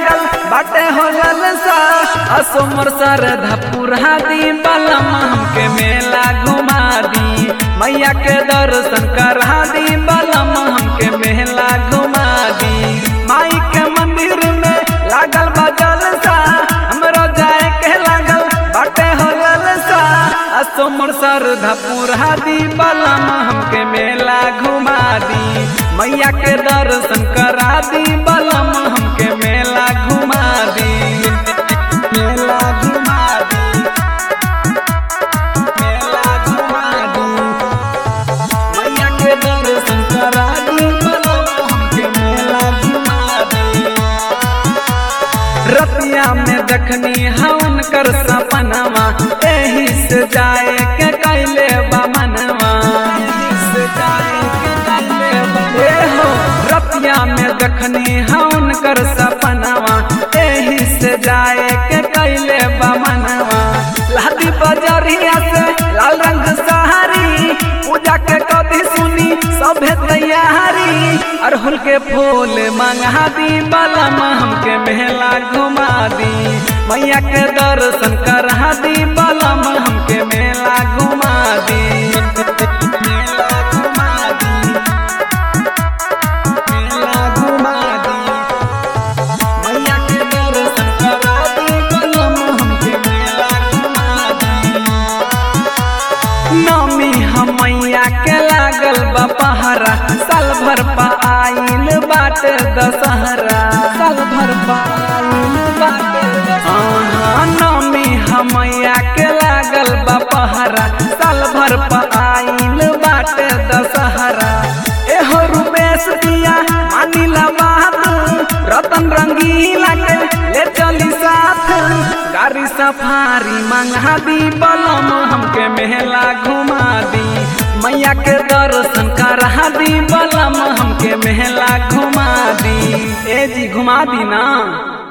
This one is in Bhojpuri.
लागल बाटे हो ललसा असोमर सर धपुरा दी बलम हमके मेला घुमा दी मैया के दर्शन करा दी बलम हमके मेला घुमा दी माई के मंदिर में लागल बा जलसा हमरो जाए के लागल बाटे हो ललसा असोमर सर धपुरा दी बलम हमके मेला घुमा दी मैया के दर्शन करा दी बलम हमके मेला घुमा दी मेला घुमा दी मेला घुमा दी मैया के दर्शन करा दी बलम हमके मेला घुमा दी रतिया में देखनी हवन कर सपनवा एही से जाए के कैले बमनवा एही से जाए के कैले बमनवा। ए हो रतिया में देखनी हवन कर सपनवा एही से जाए के कैले बमनवा लादी बजरिया से लाल रंग सहारी पूजा के कभी सुनी सभे तैयारी अरहुल के फूल मंगा दी बलम हमके मेला घुमा दी मैया के दर्शन करा दी बलम हमके मेला घुमा दी मेला घुमा दी मेला घुमा दी मैया के दर्शन करा दी बलम हमके मेला घुमा दी नमी हमैया के लागल बा पहरा साल भर पा आइल बाटे दशहरा साल भर पा आइल बाटे दशहरा नमी हमैया के लागल बा पहरा साल भर पा आइल बाटे दशहरा एहो रुपेश दिया मानिला बात रतन रंगीला के ले चली साथ गाड़ी सफारी मंगा दी बलम हमके मेला घुमा दी मैया के दर्शन करा दी बलम हमके मेला घुमा दी ए जी घुमा दी ना